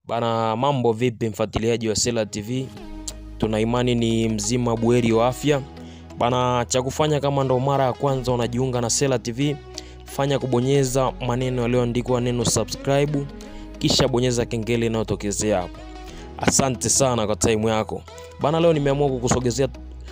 Bana, mambo vipi mfuatiliaji wa Sela TV? Tuna imani ni mzima buheri wa afya bana. Cha kufanya kama ndo mara ya kwanza unajiunga na Sela TV, fanya kubonyeza maneno yaliyoandikwa neno subscribe, kisha bonyeza kengele inayotokezea hapo. Asante sana kwa time yako bana. Leo nimeamua kukusogezea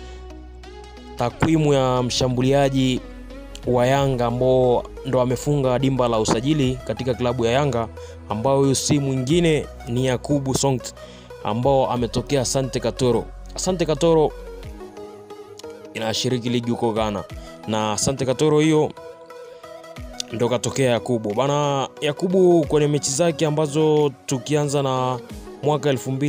takwimu ya mshambuliaji wa Yanga ambao ndo amefunga dimba la usajili katika klabu ya Yanga, ambao huyu si mwingine ni Yakubu Songt ambao ametokea Asante Katoro. Asante Katoro inashiriki ligi huko Ghana, na Asante Katoro hiyo ndo katokea Yakubu bana. Yakubu kwenye mechi zake ambazo tukianza na mwaka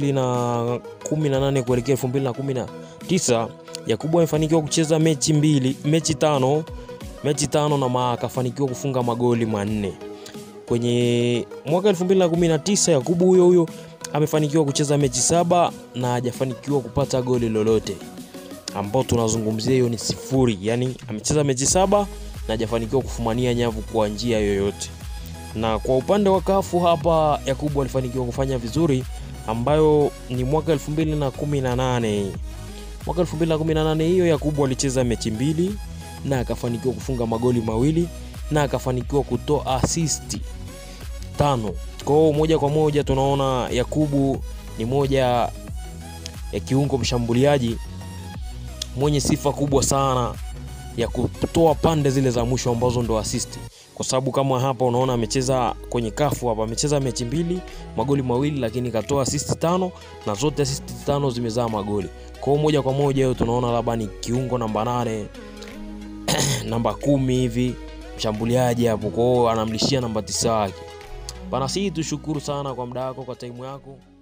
2018 kuelekea 2019 Yakubu amefanikiwa kucheza mechi mbili, mechi tano mechi tano na akafanikiwa kufunga magoli manne. Kwenye mwaka 2019 Yakubu huyo huyo amefanikiwa kucheza mechi saba na hajafanikiwa kupata goli lolote, ambao tunazungumzia hiyo ni sifuri. Yani amecheza mechi saba na hajafanikiwa kufumania nyavu kwa njia yoyote. Na kwa upande wa kafu hapa Yakubu alifanikiwa kufanya vizuri, ambayo ni mwaka 2018 mwaka 2018 hiyo Yakubu alicheza mechi mbili na akafanikiwa kufunga magoli mawili na akafanikiwa kutoa asisti tano. Kwa hiyo moja kwa moja tunaona Yakubu ni moja ya kiungo mshambuliaji mwenye sifa kubwa sana ya kutoa pande zile za mwisho ambazo ndo asisti, kwa sababu kama hapa unaona amecheza kwenye kafu hapa, amecheza mechi mbili magoli mawili, lakini katoa asisti tano na zote asisti tano zimezaa magoli. Kwa hiyo moja kwa moja hiyo tunaona labda ni kiungo namba nane namba kumi hivi mshambuliaji hapo, kwa hiyo anamlishia namba tisa wake bana. Si tushukuru sana kwa muda wako, kwa taimu yako.